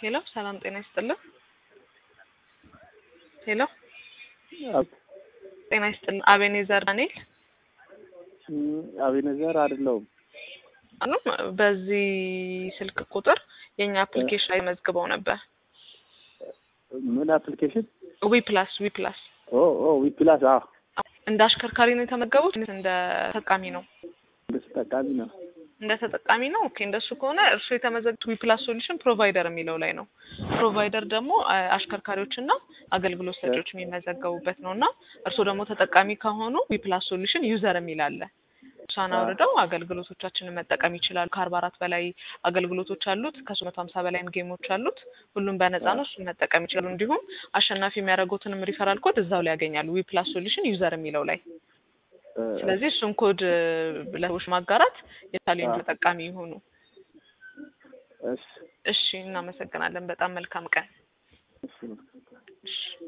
ሄሎ ሰላም ጤና ይስጥልን። ሄሎ ጤና ይስጥልን። አቤኔዘር ዳንኤል አቤነዘር አይደለሁም። አሉ በዚህ ስልክ ቁጥር የኛ አፕሊኬሽን ላይ መዝግበው ነበር። ምን አፕሊኬሽን? ዊ ፕላስ ዊ ፕላስ ኦ ኦ ዊ ፕላስ አዎ፣ እንደ አሽከርካሪ ነው የተመገቡት? እንደ ተጠቃሚ ነው? እንደ ተጠቃሚ ነው። እንደ ተጠቃሚ ነው። ኦኬ እንደሱ ከሆነ እርሱ የተመዘግቡት ዊ ፕላስ ሶሉሽን ፕሮቫይደር የሚለው ላይ ነው። ፕሮቫይደር ደግሞ አ- አሽከርካሪዎችና አገልግሎት ሰጪዎች የሚመዘገቡበት ነው እና እርሱ ደግሞ ተጠቃሚ ከሆኑ ዊ ፕላስ ሶሉሽን ዩዘር የሚል አለ። እሷን አውርደው አገልግሎቶቻችንን መጠቀም ይችላሉ። ከአርባ አራት በላይ አገልግሎቶች አሉት። ከሶስት መቶ ሀምሳ በላይም ጌሞች አሉት። ሁሉም በነፃ ነው። እሱን መጠቀም ይችላሉ። እንዲሁም አሸናፊ የሚያደርጉትንም ሪፈራል ኮድ እዛው ላይ ያገኛሉ። ዊ ፕላስ ሶሉሽን ዩዘር የሚለው ላይ ስለዚህ እሱን ኮድ ለሰዎች ማጋራት የቻሌንጅ ተጠቃሚ ይሆኑ። እሺ እሺ፣ እናመሰግናለን። በጣም መልካም ቀን። እሺ እሺ